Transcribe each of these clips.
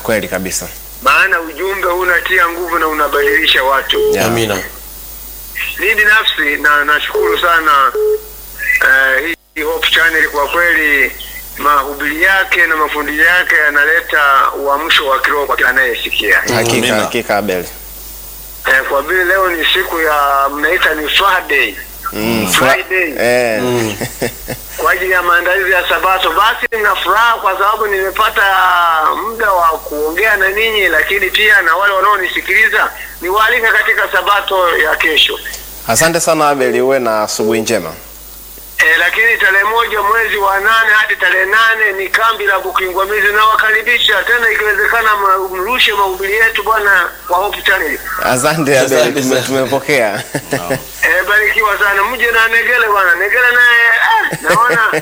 kweli kabisa. maana ujumbe huu unatia nguvu na unabadilisha watu. Yeah. Amina. Mimi binafsi na nashukuru sana eh, hii Hope Channel kwa kweli, mahubiri yake na mafundisho yake yanaleta uamsho wa kiroho kwa kila anayesikia. Hakika, Amina. hakika Abel. Eh, kwa vile leo ni siku ya mnaita ni Friday Mm, fra- Friday eh. kwa ajili ya maandalizi ya Sabato. Basi nina furaha kwa sababu nimepata muda wa kuongea na ninyi, lakini pia na wale wanaonisikiliza niwaalika katika Sabato ya kesho. Asante sana Abel, uwe na asubuhi njema. E, lakini tarehe moja mwezi wa nane hadi tarehe nane ni kambi la Bukingwamizi. Nawakaribisha tena, ikiwezekana ma- mrushe mahubiri yetu bwana kwa Hope Channel. Asante Abel, Asante tume- sana. tumepokea. E, barikiwa sana, mje na Negele bwana. Negele naye ah, naona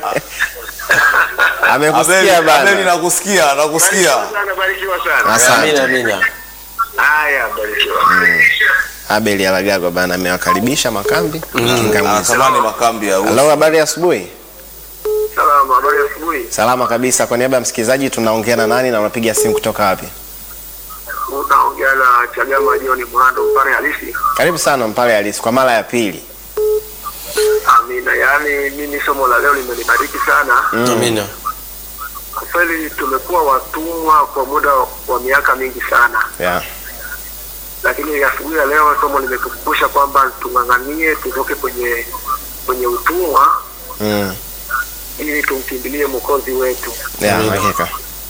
Amekusikia Abeli, Abeli bana. nakusikia, nakusikia. barikiwa sana, barikiwa sana. Asante. Amina, amina. Haya, barikiwa. Abel Alagagwa bana amewakaribisha makambi Kingamizi. Anatamani makambi ya uso. Halo, habari ya asubuhi? Salama, habari ya asubuhi. Salama kabisa. Kwa niaba ya msikilizaji, tunaongea na nani na unapiga simu kutoka wapi? Unaongea na Chagama John Mhando, mpare halisi. Karibu sana Mpale Halisi kwa mara ya pili. Amina. Yaani mimi somo la leo limenibariki sana. Amina. Kwa kweli tumekuwa watumwa kwa muda wa miaka mingi sana. Yeah. lakini asubuhi ya leo somo limetukumbusha kwamba tung'ang'anie tutoke kwenye kwenye utumwa Mm. ili tumkimbilie mwokozi wetu. Yeah, Amina. hakika.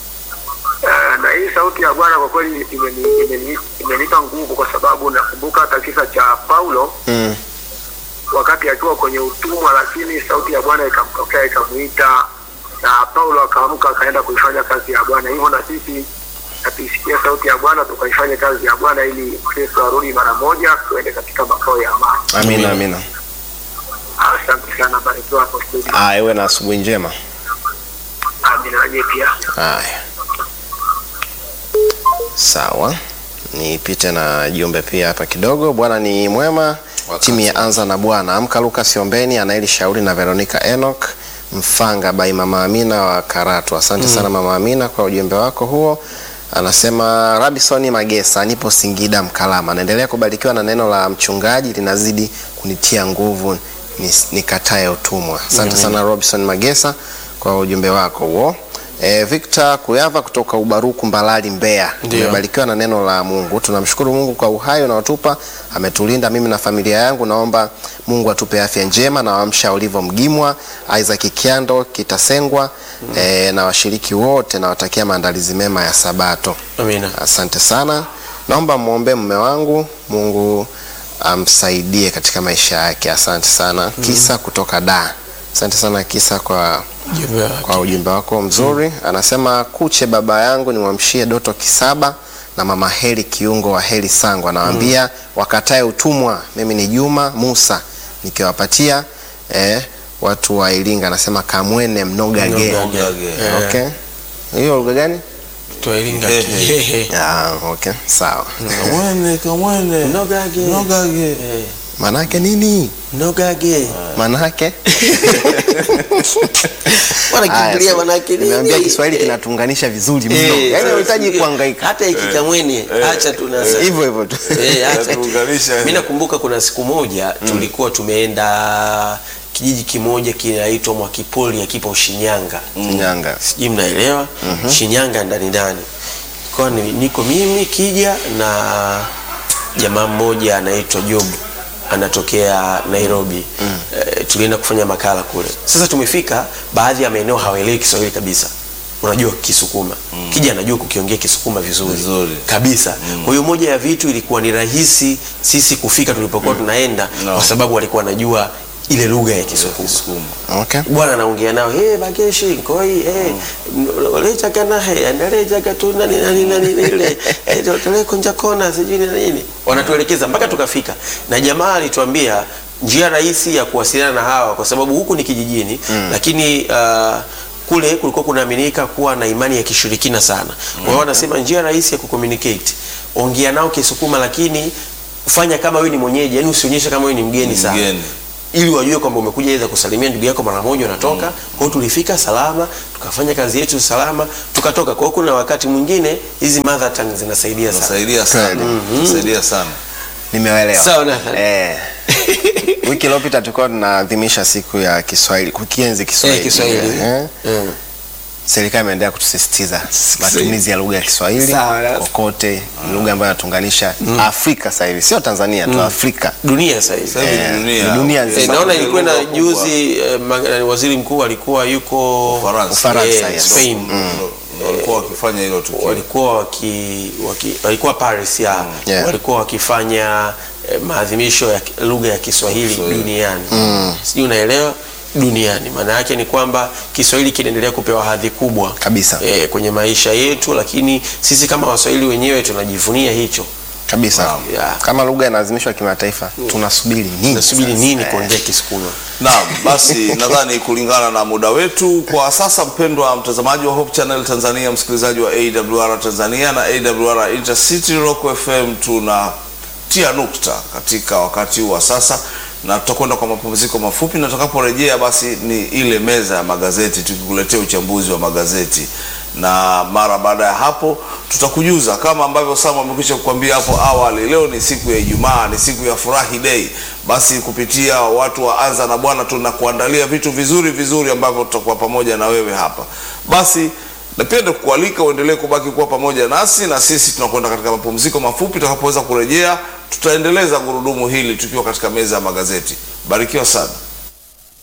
Uh, na hii sauti ya Bwana kwa kweli imeni- imeni- imenipa nguvu, kwa sababu nakumbuka hata kisa cha Paulo Mm. wakati akiwa kwenye utumwa, lakini sauti ya Bwana ikamtokea ikamwita, na Paulo akaamka akaenda kuifanya kazi ya Bwana. Hivyo na sisiatuisikia sauti ya Bwana tukaifanye kazi ya Bwana ili Kristo arudi mara moja, tuende katika makao ya amani. Amina, amina. Asante sana, barikiwa hapo studio. Ah, iwe na asubuhi njema. Amina nanyi pia. Haya, sawa, nipite na jumbe pia hapa kidogo. Bwana ni mwema, timu ya Anza na Bwana. Amka Lucas Ombeni, Anaeli Shauri na Veronica Enoch Mfanga by Mama Amina wa Karatu. Asante sana Mama Amina kwa ujumbe wako huo. Anasema Rabisoni Magesa, nipo Singida Mkalama. Naendelea kubarikiwa na neno la mchungaji, linazidi kunitia nguvu nis- nikatae utumwa. Asante sana Robinson Magesa kwa ujumbe wako huo. E, Victor Kuyava kutoka Ubaruku Mbalali Mbeya. Ndio. Tumebarikiwa na neno la Mungu. Tunamshukuru Mungu kwa uhai unaotupa, ametulinda mimi na familia yangu. Naomba Mungu atupe afya njema na wamsha Olivo Mgimwa, Isaac Kiando Kitasengwa e, na washiriki wote nawatakia maandalizi mema ya Sabato. Amina. Asante sana. Naomba muombe mume wangu, Mungu amsaidie katika maisha yake. Asante sana. Kisa kutoka da. Asante sana Kisa kwa Ujumbe wake. kwa ujumbe wako mzuri. Anasema kuche baba yangu nimwamshie Doto Kisaba na mama Heli Kiungo wa Heli Sangwa, nawaambia wakatae utumwa. Mimi ni Juma Musa nikiwapatia eh, watu wa Iringa. Anasema kamwene mnogage. Mnogage. Mnogage. Eh. Okay, hiyo lugha gani? Twailinga Ehe. kihehe. Ah, okay, sawa. Kamwene, kamwene. Mnogage. Mnogage. Eh, Manake nini? Mnogage. Manake Wanakimbilia Haya, manake nini? nimeambia Kiswahili kinatuunganisha vizuri mno, Eh, yaani unahitaji sasa, kuhangaika Hata ikikamwene acha tunasa. hivyo hivyo tu. Eh, acha tu. Inatuunganisha. Mimi nakumbuka kuna siku moja tulikuwa tumeenda kijiji kimoja kinaitwa Mwakipoli akipo Shinyanga. Shinyanga. Sijui mnaelewa? Shinyanga ndani ndani. Kwa ni, niko mimi Kija na jamaa mmoja anaitwa Job anatokea Nairobi. Eh, tulienda kufanya makala kule. Sasa tumefika baadhi ya maeneo hawaelewi Kiswahili kabisa. Unajua Kisukuma. Kija anajua kukiongea Kisukuma vizuri. Vizuri. Kabisa. Kwa hiyo moja ya vitu ilikuwa ni rahisi sisi kufika tulipokuwa tunaenda No. kwa sababu walikuwa wanajua ile lugha ya Kisukuma Sukuma. Okay. bwana anaongea nao hey, bageshi nkoi hey, lechaka he andalechaka tu nani nani nani ile eh, tole kunja kona sijui ni nini wanatuelekeza mpaka tukafika na jamaa alituambia njia rahisi ya kuwasiliana na hawa kwa sababu huku ni kijijini lakini uh, kule kulikuwa kunaaminika kuwa na imani ya kishirikina sana kwa hiyo wanasema njia rahisi ya kucommunicate ongea nao kisukuma lakini fanya kama wewe ni mwenyeji yani usionyeshe kama wewe ni mgeni sana Mgeni. ili wajue kwamba umekuja aidha kusalimia ndugu yako mara moja unatoka. Kwa hiyo tulifika salama, tukafanya kazi yetu salama, tukatoka. Kwa hiyo kuna wakati mwingine hizi mother tongue zinasaidia sana. Nasaidia sana. Nasaidia sana. Nimewaelewa. Sawa, Nathan. Eh. Wiki iliyopita tulikuwa tunaadhimisha siku ya Kiswahili, kukienzi Kiswahili. Eh, Kiswahili. Eh. Mm. Serikali imeendelea kutusisitiza matumizi ya lugha ya Kiswahili Sawa, na- kokote, ni lugha ambayo inatuunganisha Afrika sasa hivi, sio Tanzania tu, Afrika. Dunia sasa hivi. Sasa hivi Eh, ni dunia. ni dunia Eh, nzima. naona ilikuwa na Lugha kubwa. juzi eh, ma- waziri mkuu alikuwa yuko Ufaransa. Ufaransa, eh, yes. Spain. Ndo- ndo walikuwa wakifanya hilo tukio. walikuwa waki, waki, walikuwa Paris ya Yeah. walikuwa wakifanya eh, maadhimisho ya ki- lugha ya Kiswahili Kiswahili. duniani sijui unaelewa duniani maana yake ni kwamba Kiswahili kinaendelea kupewa hadhi kubwa Kabisa. eh, kwenye maisha yetu lakini sisi kama Waswahili wenyewe tunajivunia hicho Kabisa. Yeah. Kama lugha inaadhimishwa kimataifa, tunasubiri nini? nasubiri sasa? nini Eh. kuongea Kisukuma Naam, basi nadhani kulingana na muda wetu kwa sasa, mpendwa mtazamaji wa Hope Channel Tanzania, msikilizaji wa AWR Tanzania na AWR Intercity Rock FM, tunatia nukta katika wakati huu wa sasa na tutakwenda kwa mapumziko mafupi, na tutakaporejea basi ni ile meza ya magazeti tukikuletea uchambuzi wa magazeti na mara baada ya hapo tutakujuza kama ambavyo Sam amekwisha kukwambia hapo awali. Leo ni siku ya Ijumaa, ni siku ya furahi day. Basi kupitia watu wa Anza na Bwana tunakuandalia vitu vizuri vizuri ambavyo tutakuwa pamoja na wewe hapa. Basi napenda kukualika uendelee kubaki kuwa pamoja nasi, na sisi tunakwenda katika mapumziko mafupi. Tutakapoweza kurejea, tutaendeleza gurudumu hili tukiwa katika meza ya magazeti. Barikiwa sana.